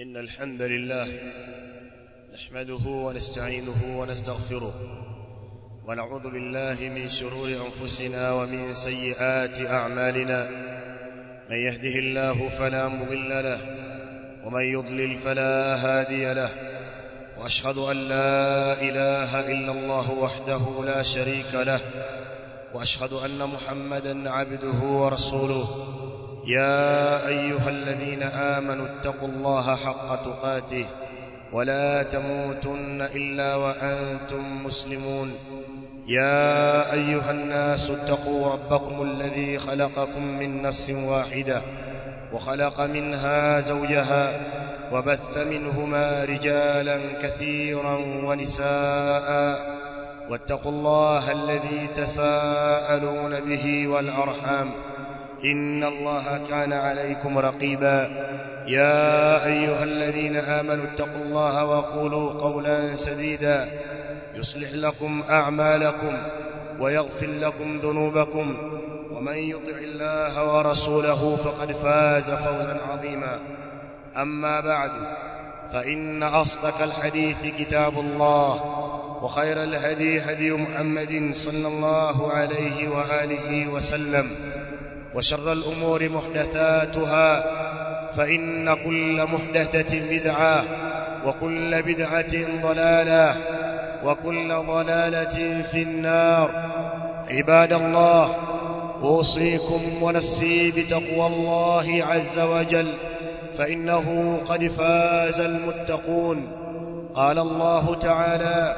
إن الحمد لله نحمده ونستعينه ونستغفره ونعوذ بالله من شرور أنفسنا ومن سيئات أعمالنا من يهده الله فلا مضل له ومن يضلل فلا هادي له وأشهد أن لا إله إلا الله وحده لا شريك له وأشهد أن محمدا عبده ورسوله يا أيها الذين آمنوا اتقوا الله حق تقاته ولا تموتن إلا وأنتم مسلمون يا أيها الناس اتقوا ربكم الذي خلقكم من نفس واحدة وخلق منها زوجها وبث منهما رجالا كثيرا ونساء واتقوا الله الذي تساءلون به والأرحام إن الله كان عليكم رقيبا يا أيها الذين آمنوا اتقوا الله وقولوا قولا سديدا يصلح لكم أعمالكم ويغفر لكم ذنوبكم ومن يطع الله ورسوله فقد فاز فوزا عظيما أما بعد فإن أصدق الحديث كتاب الله وخير الهدي هدي محمد صلى الله عليه وآله وسلم وشر الأمور محدثاتها فإن كل محدثة بدعة وكل بدعة ضلالة وكل ضلالة في النار عباد الله أوصيكم ونفسي بتقوى الله عز وجل فإنه قد فاز المتقون قال الله تعالى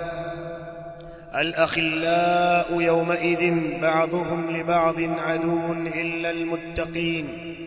الأخلاء يومئذ بعضهم لبعض عدو إلا المتقين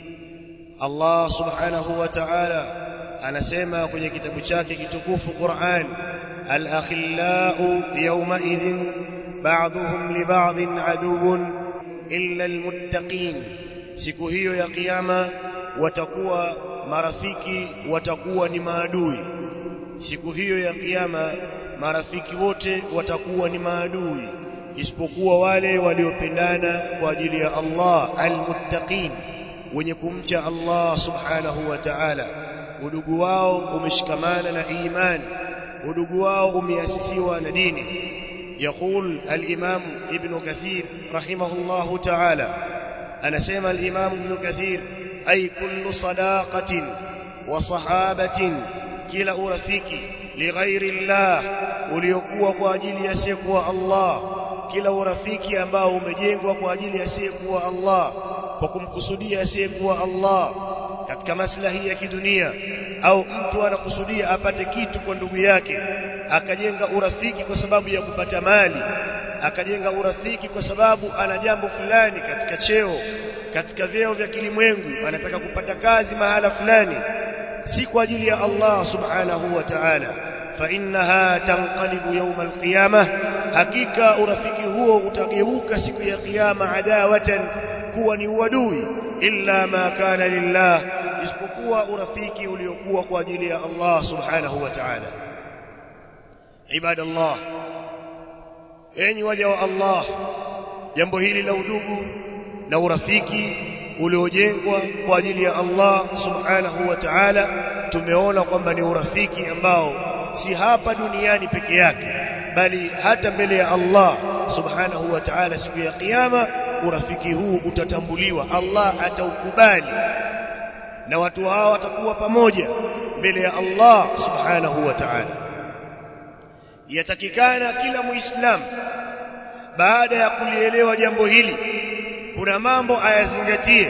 الله سبحانه وتعالى anasema kwenye kitabu chake kitukufu Qur'an al-akhillau yawma'idhin ba'dhuhum li ba'dhin aduwwun illa al-muttaqin siku hiyo ya kiyama watakuwa marafiki watakuwa ni maadui siku hiyo ya kiyama marafiki wote watakuwa ni maadui isipokuwa wale waliopendana kwa ajili ya Allah almuttaqin wenye kumcha Allah subhanahu wa ta'ala udugu wao umeshikamana na imani udugu wao umeasisiwa na dini يقول الإمام ابن كثير رحمه الله تعالى أنا سيما الإمام ابن كثير أي كل صداقة وصحابة كلا أرفيكي lighairi llah uliokuwa kwa ajili ya asiyekuwa Allah kila urafiki ambao umejengwa kwa ajili ya asiyekuwa Allah kwa kumkusudia asiyekuwa Allah katika maslahi ya kidunia au mtu anakusudia apate kitu kwa ndugu yake akajenga urafiki kwa sababu ya kupata mali akajenga urafiki kwa sababu ana jambo fulani katika cheo katika vyeo vya kilimwengu anataka kupata kazi mahala fulani si kwa ajili ya Allah subhanahu wa ta'ala fa innaha tanqalibu yawm alqiyamah hakika urafiki huo utageuka siku ya kiyama adawatan kuwa ni uadui illa ma kana lillah isipokuwa urafiki uliokuwa kwa ajili ya Allah subhanahu wa ta'ala ibadallah enyi waja wa Allah jambo hili la udugu na urafiki uliojengwa kwa ajili ya Allah subhanahu wa ta'ala tumeona kwamba ni urafiki ambao si hapa duniani peke yake bali hata mbele ya Allah subhanahu wa ta'ala siku ya kiyama urafiki huu utatambuliwa Allah ataukubali na watu hao watakuwa pamoja mbele ya Allah subhanahu wa ta'ala yatakikana kila muislamu baada ya kulielewa jambo hili kuna mambo ayazingatie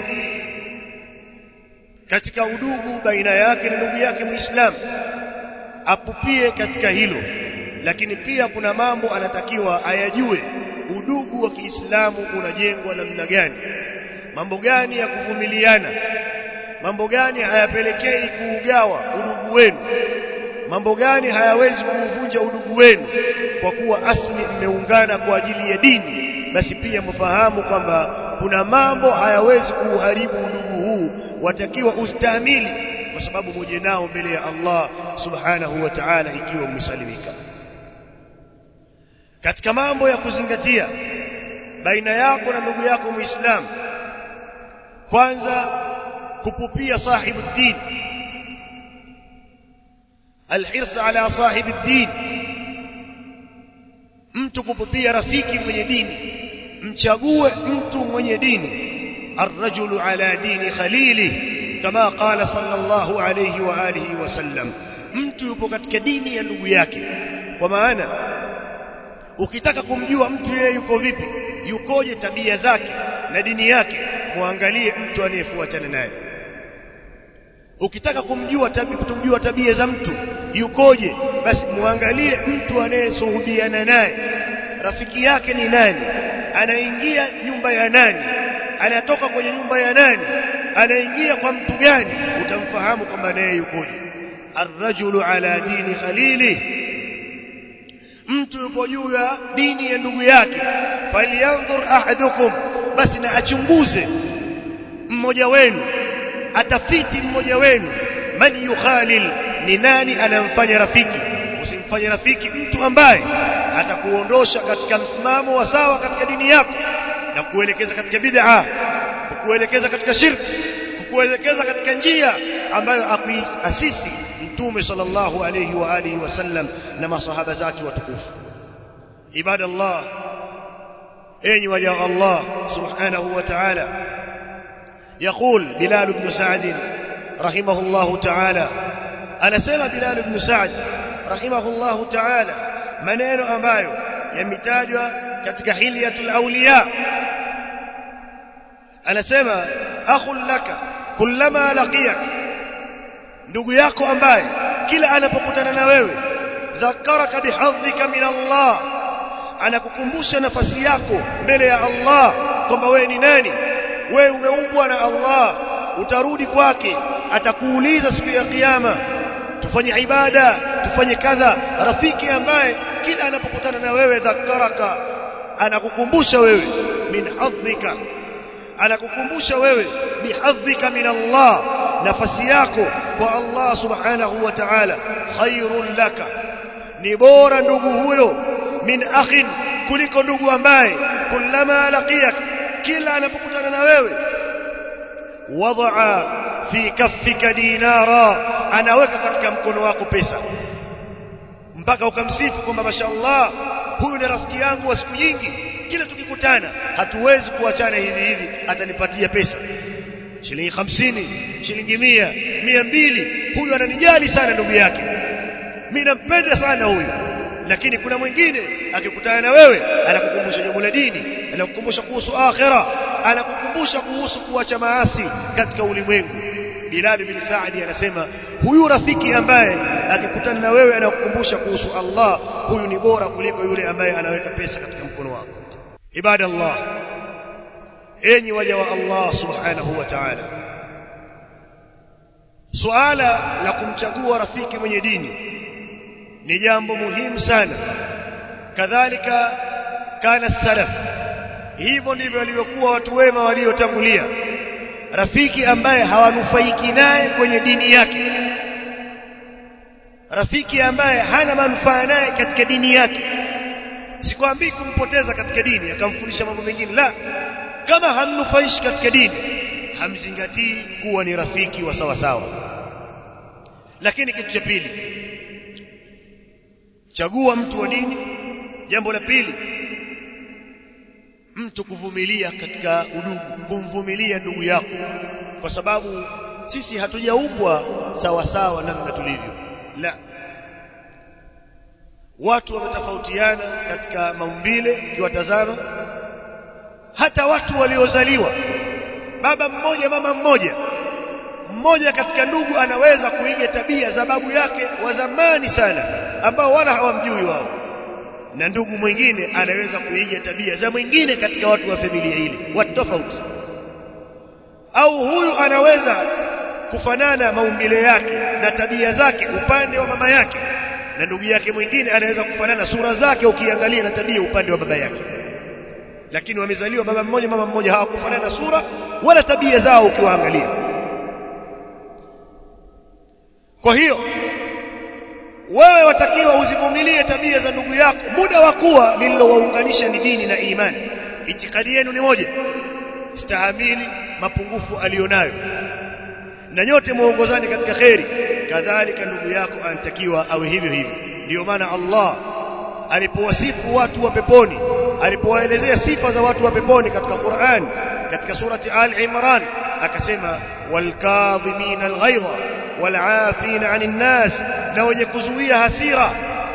katika udugu baina yake na ndugu yake muislamu apupie katika hilo lakini pia kuna mambo anatakiwa ayajue udugu wa Kiislamu unajengwa namna gani mambo gani ya kuvumiliana mambo gani hayapelekei kuugawa udugu wenu mambo gani hayawezi kuuvunja udugu wenu kwa kuwa asli mmeungana kwa ajili ya dini basi pia mfahamu kwamba kuna mambo hayawezi kuuharibu udugu huu watakiwa ustahimili kwa sababu muje nao mbele ya Allah subhanahu wa ta'ala ikiwa umesalimika katika mambo ya kuzingatia baina yako na ndugu yako muislamu kwanza kupupia sahibu dini alhirs ala sahibi din mtu kupupia rafiki mwenye dini mchague mtu mwenye dini الرجل على دين خليله كما قال صلى الله عليه واله وسلم mtu yupo katika dini ya ndugu yake kwa maana ukitaka kumjua mtu yeye yuko vipi yukoje tabia zake na dini yake muangalie mtu anayefuatana naye ukitaka kumjua tabia kutojua tabia za mtu yukoje basi muangalie mtu anayesuhubiana naye rafiki yake ni nani anaingia nyumba ya nani anatoka kwenye nyumba ya nani anaingia kwa mtu gani utamfahamu kwamba naye yukoje arrajulu ala dini khalili mtu yupo juu ya dini ya ndugu yake falyanzur ahadukum basi na achunguze mmoja wenu atafiti mmoja wenu man yukhalil ni nani anamfanya rafiki usimfanye rafiki mtu ambaye atakuondosha katika msimamo wa sawa katika dini yako na kuelekeza katika bid'a kukuelekeza katika shirki kukuelekeza katika njia ambayo akuasisi mtume sallallahu alayhi wa alihi wasallam na masahaba zake watukufu ibadallah enyi waja wa Allah subhanahu wa ta'ala يقول بلال بن سعد رحمه الله تعالى أنا سمع بلال بن سعد رحمه الله تعالى maneno ambayo yametajwa katika hilyatul awliya anasema akhul laka kullama laqiyak ndugu yako ambaye kila anapokutana na wewe dhakaraka bihadhika min Allah anakukumbusha nafasi yako mbele ya Allah kwamba wewe ni nani wewe umeumbwa na Allah utarudi kwake atakuuliza siku ya kiyama tufanye ibada tufanye kadha rafiki ambaye kila anapokutana na wewe dhakaraka anakukumbusha wewe min hadhika anakukumbusha wewe bihadhika min Allah nafasi yako kwa Allah subhanahu wa ta'ala khairun laka ni bora ndugu huyo min akhin kuliko ndugu ambaye kullama laqiyak kila anapokutana na wewe wadaa fi kaffika dinara anaweka katika mkono wako pesa mpaka ukamsifu kwamba mashallah huyu ni rafiki yangu wa siku nyingi kila tukikutana hatuwezi kuachana hivi hivi atanipatia pesa shilingi hamsini shilingi mia mia mbili huyu ananijali sana ndugu yake mimi nampenda sana huyu lakini kuna mwingine akikutana na wewe anakukumbusha jambo la dini anakukumbusha kuhusu akhira anakukumbusha kuhusu kuacha maasi katika ulimwengu Bilal bin Saadi anasema huyu rafiki ambaye akikutana na wewe anakukumbusha kuhusu Allah huyu ni bora kuliko yule ambaye anaweka pesa katika mkono wako ibadallah enyi waja wa Allah subhanahu wa ta'ala suala la kumchagua rafiki mwenye dini ni jambo muhimu sana kadhalika kana salaf hivyo ndivyo walivyokuwa watu wema waliotangulia rafiki ambaye hawanufaiki naye kwenye dini yake rafiki ambaye hana manufaa naye katika dini yake sikwambii kumpoteza katika dini akamfundisha mambo mengine la kama hamnufaishi katika dini hamzingatii kuwa ni rafiki wa sawa sawa lakini kitu cha pili chagua mtu wa dini jambo la pili mtu kuvumilia katika udugu kumvumilia ndugu yako kwa sababu sisi hatujaumbwa sawa sawa namna tulivyo la watu wametofautiana katika maumbile ukiwatazama hata watu waliozaliwa baba mmoja mama mmoja mmoja katika ndugu anaweza kuiga tabia za babu yake wa zamani sana ambao wala hawamjui wao na ndugu mwingine anaweza kuiga tabia za mwingine katika watu wa familia ile watu tofauti au huyu anaweza kufanana maumbile yake na tabia zake upande wa mama yake na ndugu yake mwingine anaweza kufanana sura zake ukiangalia na tabia upande wa baba yake lakini wamezaliwa baba mmoja mama mmoja hawakufanana sura wala tabia zao ukiwaangalia kwa hiyo wewe watakiwa uzivumilie tabia za ndugu yako muda wa kuwa lililowaunganisha ni dini na imani itikadi yenu ni moja stahamili mapungufu alionayo na nyote muongozani katika kheri kadhalika ndugu yako anatakiwa awe hivyo hivyo ndio maana Allah alipowasifu watu wa peponi alipowaelezea sifa za watu wa peponi katika Qur'an katika surati Al Imran akasema walkadhimin alghaidha wal'afin 'anil nas na wenye kuzuia hasira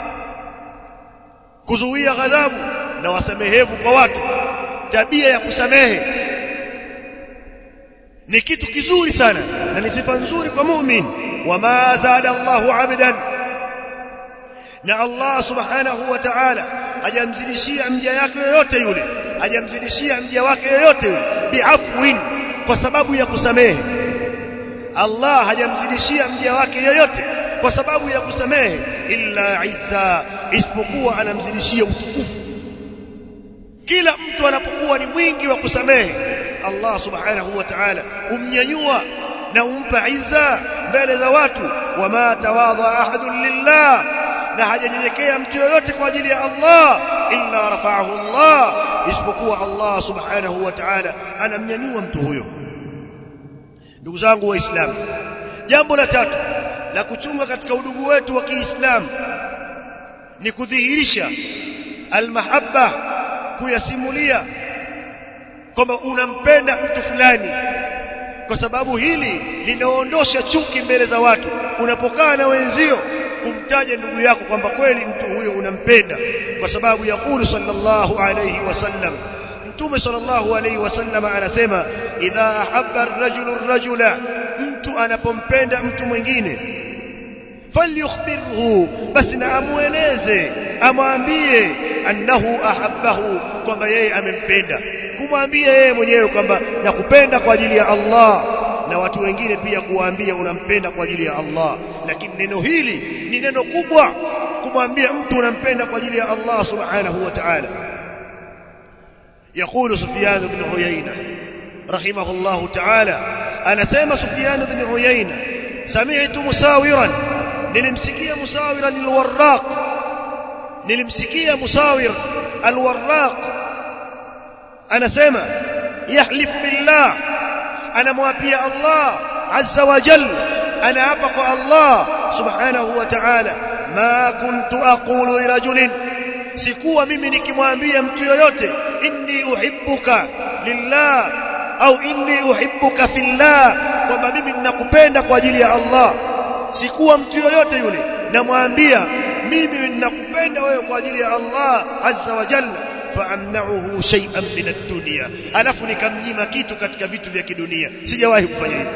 kuzuia ghadhabu na wasamehevu kwa watu tabia ya kusamehe ni kitu kizuri sana na ni sifa nzuri kwa mu'min wama zada Allahu 'abdan na Allah subhanahu wa ta'ala hajamzidishia mja yake yoyote yule hajamzidishia mja wake yoyote yule biafwin kwa sababu ya kusamehe Allah hajamzidishia mja wake yoyote kwa sababu ya kusamehe illa izza isipokuwa anamzidishia utukufu kila mtu anapokuwa ni mwingi wa kusamehe Allah subhanahu wa ta'ala umnyanyua na umpa izza mbele za watu wama tawadha ahadun lillah na hajanyenyekea mtu yoyote kwa ajili ya Allah illa rafa'ahu Allah isipokuwa Allah subhanahu wa ta'ala anamnyanyua mtu huyo ndugu zangu waislamu jambo la tatu la kuchunga katika udugu wetu wa Kiislamu ni kudhihirisha almahabba kuyasimulia kwamba unampenda mtu fulani kwa sababu hili linaondosha chuki mbele za watu unapokaa na wenzio kumtaja ndugu yako kwamba kweli mtu huyo unampenda kwa sababu yakulu sallallahu alayhi wasallam mtume sallallahu alayhi wasallam anasema idha ahabba ar-rajulu ar-rajula mtu anapompenda mtu mwingine falyukhbirhu basi na amueleze amwambie annahu ahabbahu kwamba yeye amempenda kumwambia yeye mwenyewe kwamba nakupenda kwa ajili ya Allah na watu wengine pia kuwaambia unampenda kwa ajili ya Allah lakini neno hili ni neno kubwa kumwambia mtu unampenda kwa ajili ya Allah subhanahu wa ta'ala يقول سفيان بن عيينة رحمه الله تعالى أنا سيما سفيان بن عيينة سمعت مساورا nilimsikia musawira alwarraq nilimsikia musawir alwarraq anasema yahlifu billah anamwapia Allah azza wa jalla anaapa kwa Allah subhanahu wa ta'ala ma kuntu aqulu lirajulin sikuwa mimi nikimwambia mtu yoyote inni uhibbuka lillah au inni uhibbuka fillah kwamba mimi ninakupenda kwa ajili ya Allah sikuwa mtu yoyote yule namwambia mimi ninakupenda wewe kwa ajili ya Allah azza wa jalla faamna'uhu shay'an min ad-dunya alafu nikamnyima kitu katika vitu vya kidunia sijawahi kufanya hivyo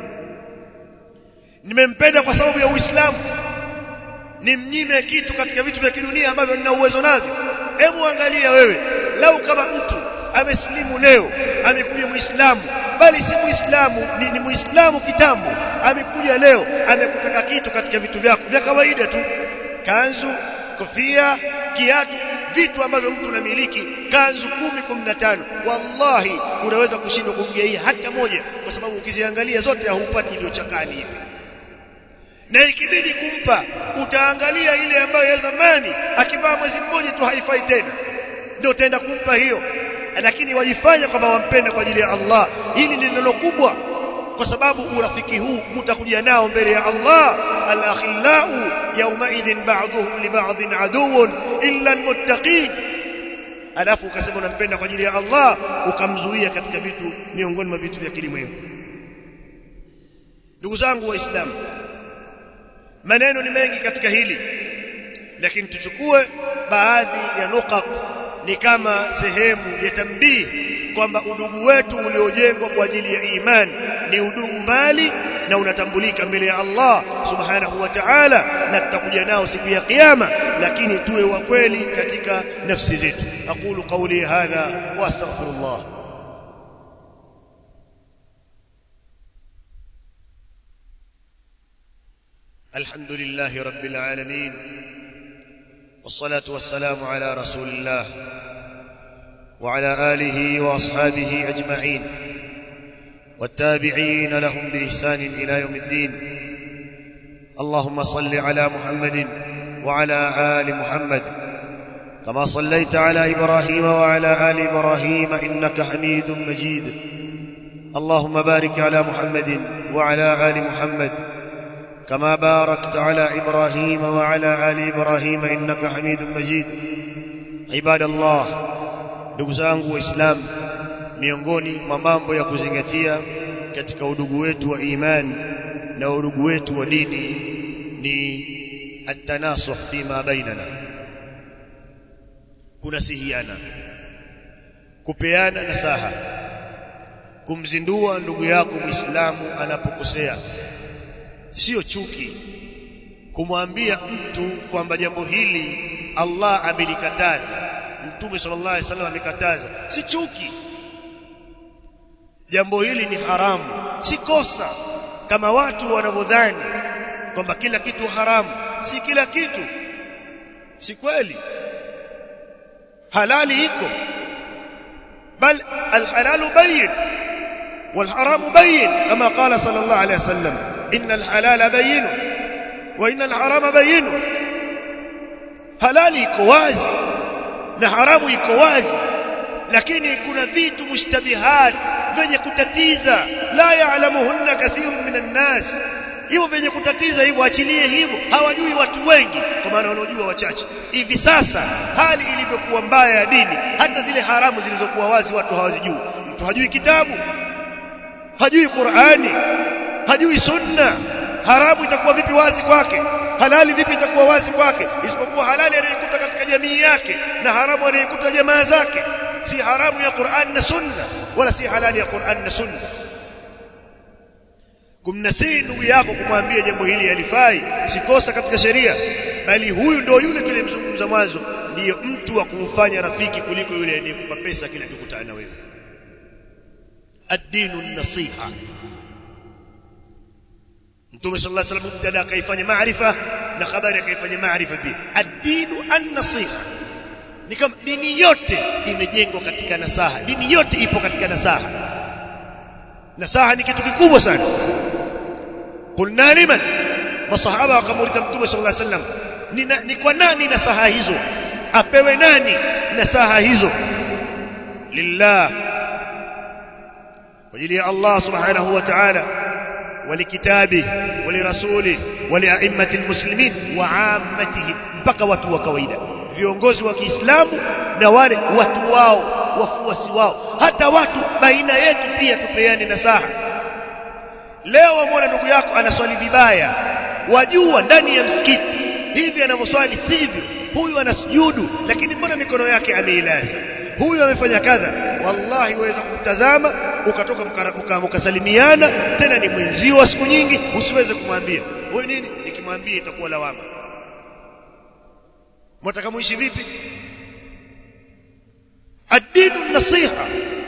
nimempenda kwa sababu ya Uislamu nimnyime kitu katika vitu vya kidunia ambavyo nina uwezo navyo hebu angalia wewe lau kama mtu amesilimu leo amekuja muislamu bali si muislamu ni, ni muislamu kitambo amekuja leo amekutaka kitu katika vitu vyako vya kawaida tu kanzu kofia kiatu vitu ambavyo mtu anamiliki kanzu kumi kumi na tano wallahi unaweza kushindwa kumgeia hata moja kwa sababu ukiziangalia zote haupati iliyochakani hivi na ikibidi kumpa utaangalia ile ambayo ya zamani akivaa mwezi mmoja tu haifai tena ndio utaenda kumpa hiyo lakini wajifanya kwamba wampenda kwa ajili ya Allah hili ni neno kubwa kwa sababu urafiki huu mtakuja nao mbele ya Allah al-akhillau yawma idhin ba'dhuhum li ba'dhin aduwwun illa al-muttaqin alafu ukasema unampenda kwa ajili ya Allah ukamzuia katika vitu miongoni mwa vitu vya kilimwengu ndugu zangu waislamu maneno ni mengi katika hili lakini tuchukue baadhi ya nukat ni kama sehemu ya tambii kwamba udugu wetu uliojengwa kwa ajili ya imani ni udugu mali na unatambulika mbele ya Allah subhanahu wa ta'ala na tutakuja nao siku ya kiyama lakini tuwe wa kweli katika nafsi zetu aqulu qawli hadha wa astaghfirullah الحمد لله رب العالمين والصلاة والسلام على رسول الله وعلى آله وأصحابه أجمعين والتابعين لهم بإحسان إلى يوم الدين اللهم صل على محمد وعلى آل محمد كما صليت على إبراهيم وعلى آل إبراهيم إنك حميد مجيد اللهم بارك على محمد وعلى آل محمد كما باركت على ابراهيم وعلى ال ابراهيم انك حميد مجيد عباد الله ndugu zangu waislamu miongoni mwa mambo ya kuzingatia katika udugu wetu wa imani na udugu wetu wa dini ni at-tanasuh fima bainana kunasihiana kupeana nasaha kumzindua ndugu yako muislamu anapokosea sio chuki kumwambia mtu kwamba jambo hili Allah amelikataza mtume sallallahu alaihi wasallam amekataza si chuki jambo hili ni haramu si kosa kama watu wanavyodhani kwamba kila kitu haramu si kila kitu si kweli halali iko bal alhalalu bayin والحرام بين كما قال صلى الله عليه وسلم إن الحلال بين وإن الحرام بين halali iko wazi na haramu iko wazi lakini kuna vitu mushtabihat venye kutatiza la yaalamuhunna kathirun minan nas hivyo venye kutatiza hivyo achilie hivyo hawajui watu wengi kwa maana wanaojua wachache hivi sasa hali ilivyokuwa mbaya ya dini hata zile haramu zilizokuwa wazi watu hawazijui mtu hajui kitabu hajui Qur'ani hajui sunna haramu itakuwa vipi wazi kwake halali vipi itakuwa wazi kwake isipokuwa halali anayokuta katika jamii yake na haramu anayokuta jamaa zake si haramu ya Qur'an na sunna wala si halali ya Qur'an na sunna kumnasihi ndugu yako kumwambia jambo hili halifai si kosa katika sheria bali huyu ndio yule tulimzungumza mwanzo ndiyo mtu wa kumfanya rafiki kuliko yule anayekupa pesa kila kikutana na wewe ad-dinu an-nasiha Mtume sallallahu alaihi wasallam mubtada akaifanya maarifa na habari akaifanya maarifa pia ad-dinu an-nasiha ni kama dini yote imejengwa katika nasaha dini yote ipo katika nasaha nasaha ni kitu kikubwa sana qulna liman masahaba wakamuuliza mtume sallallahu alaihi wasallam ni, na, ni kwa nani nasaha hizo apewe nani nasaha hizo lillah kwa ajili ya Allah subhanahu wa ta'ala ولكتابه ولرسوله ولأئمة المسلمين وعامتهم mpaka watu wa kawaida viongozi wa Kiislamu na wale watu wao wafuasi wao hata watu baina yetu pia tupeane nasaha leo wamwona ndugu yako anaswali vibaya wajua ndani ya msikiti hivi anavyoswali sivyo huyu anasujudu lakini mbona mikono yake ameilaza huyu amefanya kadha wallahi waweza kumtazama ukatoka mkasalimiana tena ni mwenzio wa siku nyingi usiweze kumwambia wewe nini nikimwambia itakuwa lawama mtaka muishi vipi ad-dinu nasiha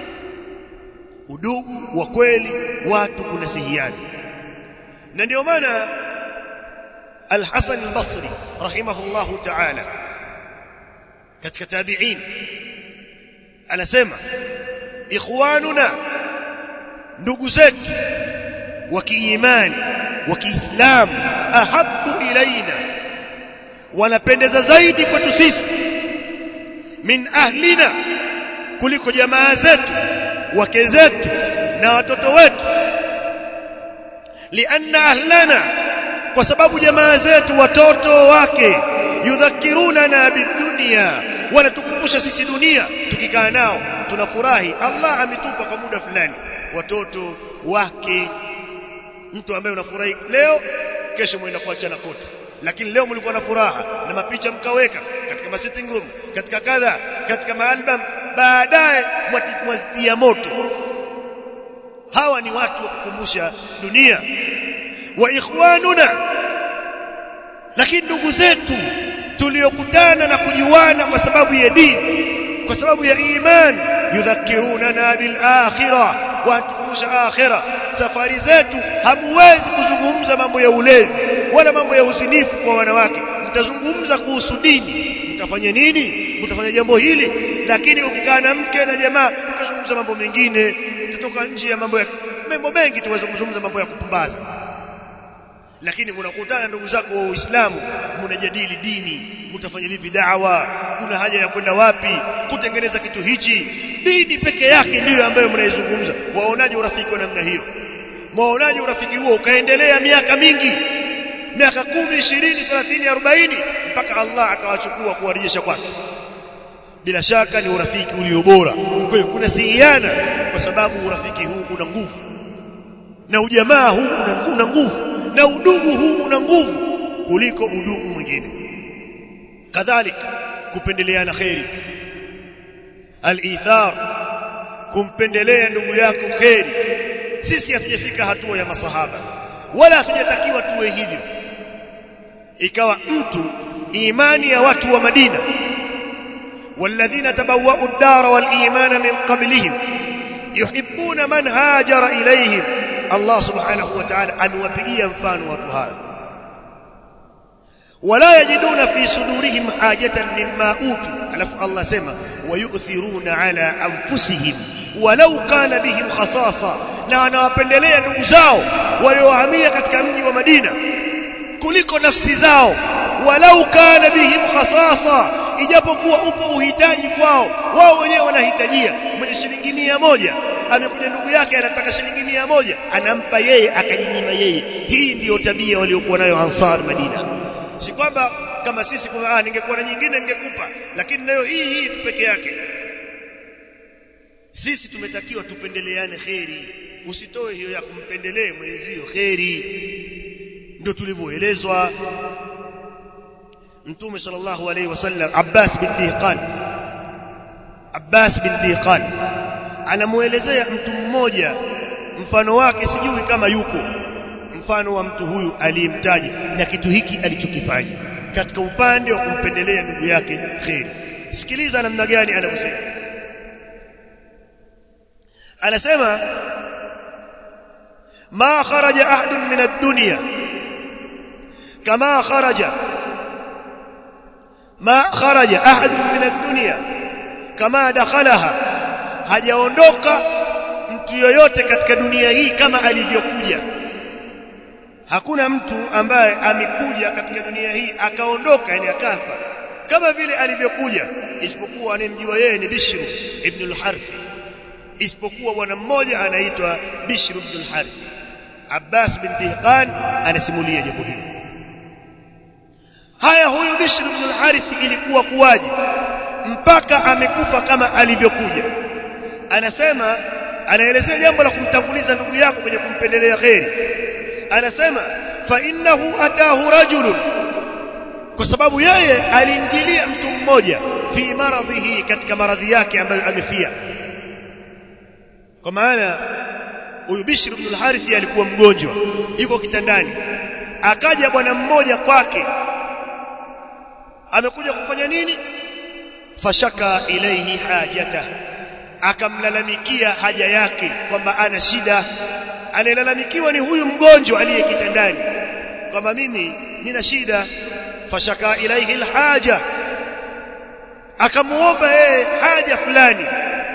udugu wa kweli watu kunasihiana na ndio maana al-Hasan al-Basri rahimahullahu ta'ala katika tabi'in anasema ikhwanuna ndugu zetu wa kiimani wa kiislamu ahabbu ilaina wanapendeza zaidi kwetu sisi min ahlina kuliko jamaa zetu wake zetu na watoto wetu lianna ahlana kwa sababu jamaa zetu watoto wake yudhakirunana bidunia wanatukumbusha sisi dunia tukikaa nao tunafurahi Allah ametupa kwa muda fulani watoto wake mtu ambaye unafurahi leo kesho mwenda kuachana koti lakini leo mlikuwa na furaha na mapicha mkaweka katika ma sitting room katika kadha katika maalbum baadaye mwazitia moto hawa ni watu wa kukumbusha dunia wa ikhwanuna lakini ndugu zetu tuliokutana na kujuana kwa sababu ya dini kwa sababu ya iman yudhakirunana bil akhirah watukumbusha akhirah safari zetu hamwezi kuzungumza mambo ya ulevi wala mambo ya usinifu kwa wanawake mtazungumza kuhusu dini mtafanya nini mtafanya jambo hili lakini ukikaa na mke na jamaa mtazungumza mambo mengine mtatoka nje ya mambo ya mambo mengi tuweze kuzungumza mambo ya kupumbaza lakini mnakutana ndugu zako wa Uislamu mnajadili dini mtafanya vipi da'wa kuna haja ya kwenda wapi kutengeneza kitu hichi dini peke yake ndiyo ambayo mnaizungumza waonaje urafiki wa namna hiyo waonaje urafiki huo ukaendelea miaka mingi miaka 10 20 30 40 mpaka Allah akawachukua kuwarejesha kwake bila shaka ni urafiki ulio bora kwa hiyo kuna sihiana kwa sababu urafiki huu una nguvu na ujamaa huu una, una nguvu na udugu huu una nguvu kuliko udugu mwingine kadhalika kupendeleana khairi al-ithar kumpendelea ndugu yako khairi sisi hatujafika hatua ya masahaba wala hatujatakiwa tuwe hivyo ikawa mtu imani ya watu wa Madina والذين تبوأوا الدار والإيمان من قبلهم يحبون من هاجر إليهم الله سبحانه وتعالى أموبئيا مفان وطهار ولا يجدون في صدورهم حاجة مما أوتوا ألف الله سمى ويؤثرون على أنفسهم ولو كان بهم خصاصة na wanawapendelea ndugu zao waliohamia katika mji wa Madina kuliko nafsi zao walau kana bihim khasasa ijapokuwa upo uhitaji kwao wao wenyewe wanahitajia mwenye shilingi mia moja amekuja ndugu yake anataka shilingi mia moja anampa yeye akajinyima yeye hii ndiyo tabia waliokuwa nayo ansar Madina si kwamba kama sisi kwa ah ningekuwa na nyingine ningekupa lakini nayo hii hii tu peke yake sisi tumetakiwa tupendeleane kheri usitoe hiyo ya kumpendelee mwenzio kheri ndio tulivyoelezwa mtume sallallahu alaihi wasallam Abbas bin Dhiqan Abbas bin Dhiqan anamuelezea mtu mmoja mfano wake sijui kama yuko mfano wa mtu huyu aliyemtaja na kitu hiki alichokifanya katika upande wa kumpendelea ndugu yake kheri sikiliza namna gani anavyosema anasema ma kharaja ahadun min ad-dunya kama kharaja ma kharaja ahadun min ad-dunya kama dakhalaha hajaondoka mtu yoyote katika dunia hii kama alivyokuja hakuna mtu ambaye amekuja katika dunia hii akaondoka yani akafa kama vile alivyokuja isipokuwa anemjua yeye ni Bishr ibn al-Harith isipokuwa bwana mmoja anaitwa Bishr ibn al-Harith Abbas bin Dhiqan anasimulia jambo hili haya huyu Bishr ibn al-Harith ilikuwa kuwaje mpaka amekufa kama alivyokuja anasema anaelezea jambo la kumtanguliza ndugu yako kwenye kumpendelea kheri anasema fa innahu atahu rajulun kwa sababu yeye alimjilia mtu mmoja fi maradhihi katika maradhi yake ambayo amefia kwa maana huyu Bishr ibn al-Harith alikuwa mgonjwa yuko kitandani akaja bwana mmoja kwake amekuja kufanya nini fashaka ilaihi hajata akamlalamikia haja yake kwamba ana shida anayelalamikiwa ni huyu mgonjwa aliye kitandani kwamba mimi nina shida fashaka ilaihi alhaja akamuomba yeye haja fulani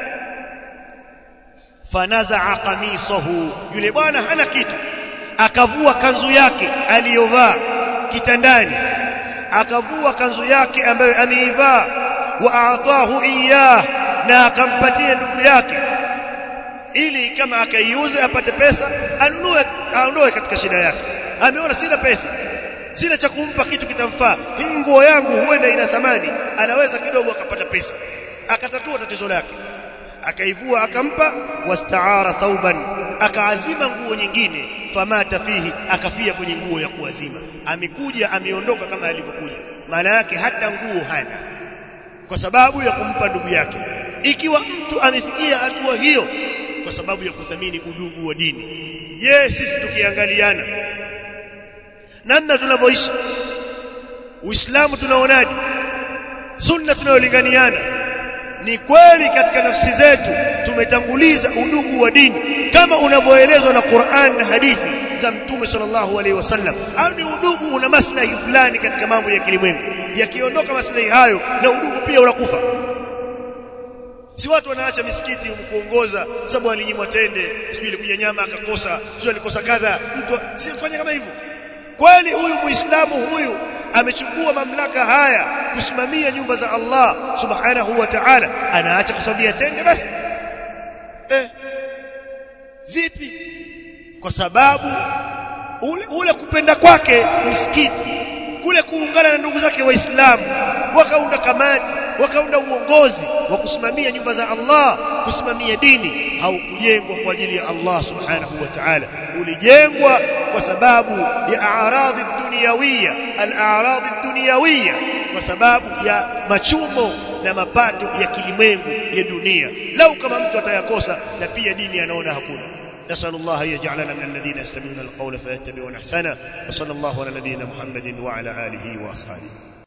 fanazaa qamisahu yule bwana hana kitu akavua kanzu yake aliyovaa kitandani akavua kanzu yake ambayo ameivaa wa aatahu iyah na akampatia ndugu yake ili kama akaiuze apate pesa anunue aondoe katika shida yake ameona sina pesa sina cha kumpa kitu kitamfaa hii nguo yangu huenda ina thamani anaweza kidogo akapata pesa akatatua tatizo lake akaivua akampa wastaara thauban akaazima nguo nyingine famata fihi akafia kwenye nguo ya kuazima amekuja ameondoka kama alivyokuja maana yake hata nguo hana kwa sababu ya kumpa ndugu yake ikiwa mtu amefikia hatua hiyo kwa sababu ya kuthamini udugu wa dini je sisi tukiangaliana namna tunavyoishi uislamu tunaonaje sunna tunayolinganiana ni kweli katika nafsi zetu tumetanguliza udugu wa dini kama unavyoelezwa na Qur'an na hadithi za Mtume sallallahu alaihi wasallam au ni udugu una maslahi fulani katika mambo ya kilimwengu yakiondoka maslahi hayo na udugu pia unakufa si watu wanaacha misikiti kuongoza sababu alinyimwa tende sijui ilikuja nyama akakosa sijui alikosa kadha mtu simfanye kama hivyo kweli huyu muislamu huyu amechukua mamlaka haya kusimamia nyumba za Allah subhanahu wa ta'ala anaacha kusabia tende basi eh vipi kwa sababu ule, ule kupenda kwake msikiti kule kuungana na ndugu zake waislamu wakaunda kamati wakaunda uongozi wa kusimamia nyumba za Allah kusimamia dini haukujengwa kwa ajili ya Allah subhanahu wa ta'ala ulijengwa kwa sababu ya a'radhi dunyawiyya al-a'radhi dunyawiyya kwa sababu ya machumo na mapato ya kilimwengu ya dunia lau kama mtu atayakosa na pia dini anaona hakuna نسأل الله أن يجعلنا من الذين يستمعون القول فيتبعون أحسنه وصلى الله على نبينا محمد وعلى آله وأصحابه